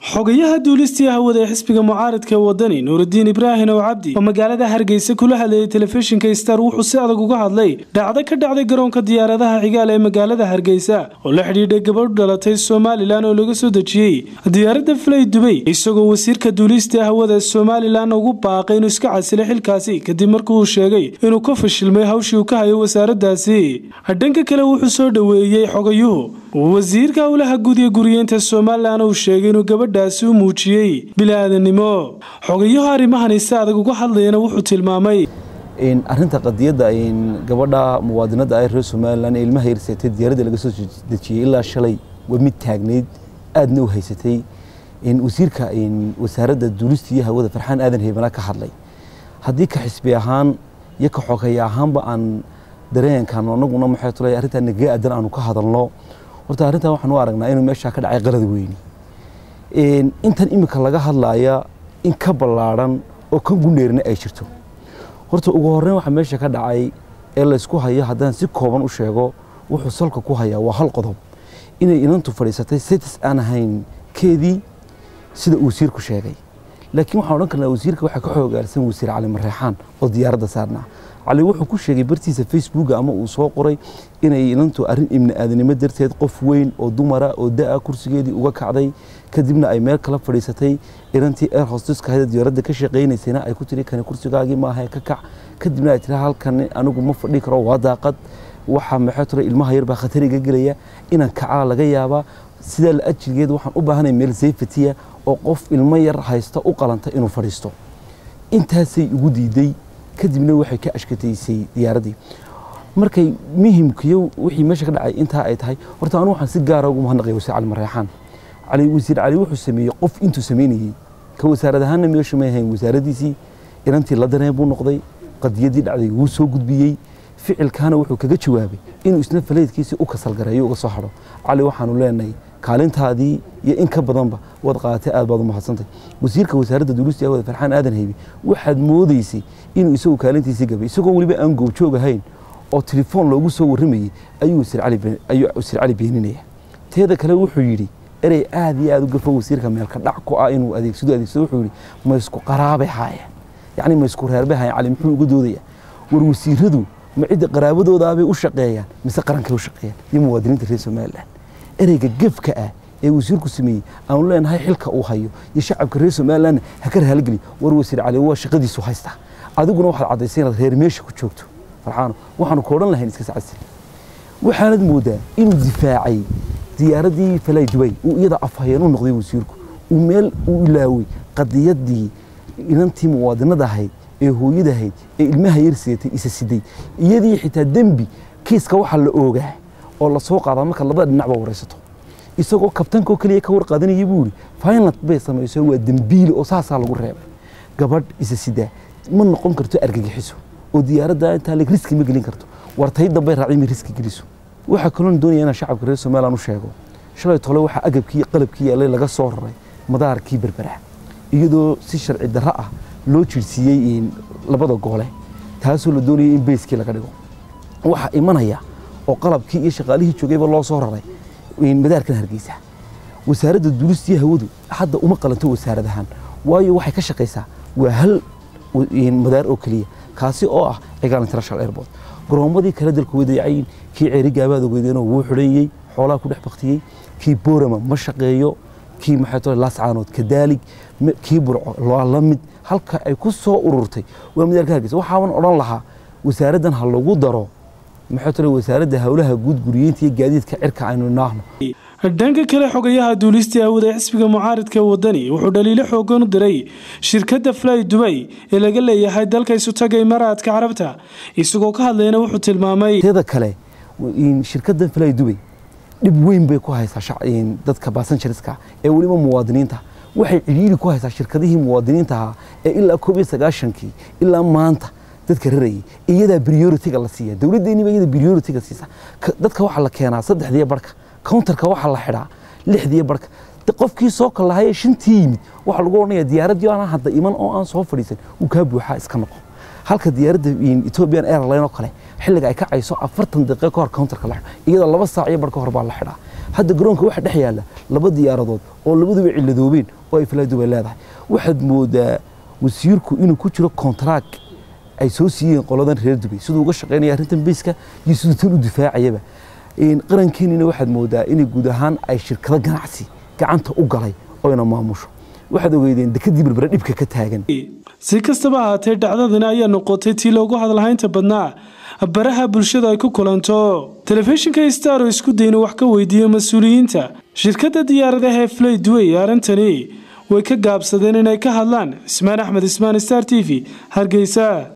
xogayaha duulistii hawada ee xisbiga mucaaradka wadani nuurudiin ibraahim ow cabdi oo magaalada hargeysa kula hadlayay telefishinka star wuxuu si adag uga hadlay dhacdo ka dhacday garoonka diyaaradaha cigaal ee magaalada hargeysa oo la xidhiidhay gabadh dhalatay somalilan oo laga soo dejiyey diyaaradda flay dubay isagoo wasiirka duulistii hawada somalilan ugu baaqay inuu iska casilay xilkaasi kadib markii uu sheegay inuu ka fashilmay hawshii uu ka hayo wasaaradaasi dhanka kale wuxuu soo dhoweeyey xogayuhu wasiirka howlaha guud ee guriyeenta somalilan uu sheegay inuu gabadhaasi u muujiyey bilaadanimo xogayahu arrimahani si adag uga hadlayana wuxuu tilmaamay arinta qadiyadda gabadha muwaadinada ah reer somalilan ee ilmaha yarseetay diyaaradda laga soo dejiyey ilaa shalay waa mid taagnayd aadna u haysatay wasiirka wasaaradda duulista iyo hawada farxaan aadan heybana ka hadlay haddii ka xisbi ahaan iyo ka xogaya ahaanba aan dareenkan anaguna maxay tula arrintaa nagaga aadan aanu ka hadalno horta arrintan waxaan u aragnaa inuu meeshaa ka dhacay qalad weyni intan imika laga hadlaya in ka ballaadhan oo ka gundheerna ay jirto horta ugu horreyn waxaa meesha ka dhacay ee laysku hayo haddaan si kooban u sheego wuxuu salka ku hayaa waa hal qodob inay inantu fadhiisatay setis aan ahayn keedii sida uu wasiirku sheegay laakiin waxaan odhan karnaa wasiirka waxaa ka xoogaalsan wasiir cali mareexaan oo diyaaradda saarnaa cali wuxuu ku sheegay bartiisa facebooka ama uu soo qoray inay inantu arrin ibni aadanimo darteed qof weyn oo dumara oo da-a kursigeedii uga kacday kadibna ay meel kala fadhiisatay inantii air hosteska hayda diyaaradda ka shaqaynaysayna ay ku tiri kani kursigaagii maaha ka kac kadibna ay tiri halkan anigu ma fadhi karo waa daaqad waxaa maxay tira ilmaha yar baa khatar iga gelaya inaan kacaa laga yaabaa sidaa la ajirgeed waxaan u baahanay meel safetiya oo qof ilmo yar haysta u qalanta inuu fadhiisto intaasay igu diiday kadibna waxay ka ashkataysay diyaaraddii markay muhimkiyo wixii meesha ka dhacay intaa ay tahay horta anu waxaan si gaara ugu mahadnaqaya wasiir cali mareexaan cali wasiir cali wuxuu sameeyey qof intuu samaynayey ka wasaarad ahaanna meesha may ahayn wasaaraddiisii inantii la dareen buu noqday qadiyaddii dhacday wuu soo gudbiyey ficilkaana wuxuu kaga jawaabay inuu isna faleydkiisii u kasalgareeyo uga soo hadho cali waxaanu leenahay kaalintaadii iyo in ka badanba waad qaadatay aad baad u mahadsantay wasiirka wasaaradda duulista hawada farxaan aadan haybi waxaad moodaysay inuu isagu kaalintiisii gabay isagoo weliba aan goobjoog ahayn oo telefoon loogu soo warramayey ayuu wasiir cali beeninaya teeda kale wuxuu yidhi erey aad iyo aad u gafo wasiirka meelka dhac ku ah inuu adeegsado adeegsado wuxuu yidhi ma isku qaraabay haayeen yacni ma isku reerbay haayeen cali muxuu uga doodaya war wasiiradu ma cidda qaraabadoodaabay u shaqeeyaan mise qarankay u shaqeeyaan iyo muwaadiniinta reer somalilan ereyga gefka ah ee wasiirku sameeyey aanu leenahay xilka uu hayo iyo shacabka reer somalilanna ha ka rahaalgeli war wasiir cali waa shaqadiisu haystaa adiguna waxaad caddaysay inaad reer meesha ku joogto farxaano waxaanu ka odhan lahayn iska sacadsil waxaanad moodaa inuu difaacay diyaaraddii falay dubay uu iyada afhayeen u noqday wasiirku uu meel uu ilaaway qadiyaddii inantii muwaadinada ahayd ee hooyada ahayd ee ilmaha yar sidatay isa siday iyadii xitaa dembi kiiska waxaa la oogaa oo lasoo qaadaa marka labada dhinacba waraysato isagoo kabtankoo keliya ka warqaadanaya buu yidhi finland bay samayso waa dembiile oo saasaa lagu reebay gabadh isa sidaa ma noqon karto argagixiso oo diyaaradda intaa leg riski ma gelin karto wartay dambay raacay ma riski geliso waxaa kaloon doonaya inaan shacabka reer somaliland u sheego shalay tole waxaa agabkii qalabkii yaallay laga soo raray madaarkii berbera iyadoo si sharci darro ah loo jirsiiyey labada goole taasoo la doonayay in beyskii laga dhigo waxaa imanaya oo qalabkii iyo shaqaalihii joogayba loo soo raray madaarkan hargeysa wasaaradda duulistiyo hawadu hadda uma qalanto wasaarad ahaan waayo waxay ka shaqaysaa waa hal madaar oo keliya kaasi oo ah cigaal international airport garoomadii kale dalku wadayacayin kii ceeri gaabaad ogeydeenoo wuu xidhanyey xoolaha ku dhex baktiyey kii boorama ma shaqeeyo kii maxay tole laascaanood kadaalig kii burco waa la mid halka ay ku soo ururtay waa madaarka hargeysa waxaaban odhan lahaa wasaaraddan ha lagu daro maxay tole wasaaradda howlaha guud guriyeynta iyo gaadiidka cirka aynu naahno dhanka kale xogayaha duulistii hawada ee xisbiga mucaaridka wadani wuxuu dhaliilo xoogan u diray shirkadda fly dubay ee laga leeyahay dalka isutaga imaaraadka carabta isagoo ka hadlayna wuxuu tilmaamay teeda kale shirkaddan fly dubay dhib weyn bay ku haysaa dadka basanjariska ee weliba muwaadiniinta waxay cidhiiri ku haysaa shirkadihii muwaadiniinta ahaa ee ilaa koob iyo sagaashankii ilaa maanta dadka rarayay iyadaa prioritiga la siiya dowladdeeniba iyada prioritiga siisa dadka waxaa la keenaa saddexdiiyo barhka counterka waxaa la xidhaa lixdiiyo barhka qofkii soo kalahaye shantii yimid waxaa lagu odhanaya diyaaraddii aan hadda iman oo aan soo fadhiisan uu kaa buuxaa iska noqo halka diyaaradda ethiopian airline oo kale xilliga ay kacayso afartan daqiiqo ka hor counterka la xidho iyadoo laba saac iyo bar ka hor baa la xidhaa hadda garoonka waxa dhex yaalla laba diyaaradood oo labaduba ciladoobeen oo ay falaaduba leedahay waxaad moodaa wasiirku inuu ku jiro kontraag ay soo siiyeen qoladan reer dubay siduu uga shaqaynaya arrintan beyska iyo siduu tan u difaacayaba qarankeenina waxaad moodaa inay guud ahaan ay shirkado ganacsi gacanta u galay oyna maamusho waxaad ogeydeen dekadii berbere dhibka ka taagan si kastaba ahaatee dhacdadani ayaa noqotay tii loogu hadalhaynta badnaa baraha bulshada ay ku kulanto telefishinka star oo isku dayna wax ka weydiiyey mas-uuliyiinta shirkadda diyaaradaha ee flay duway arrintani way ka gaabsadeen inay ka hadlaan ismaan axmed ismaan star t v hargeysa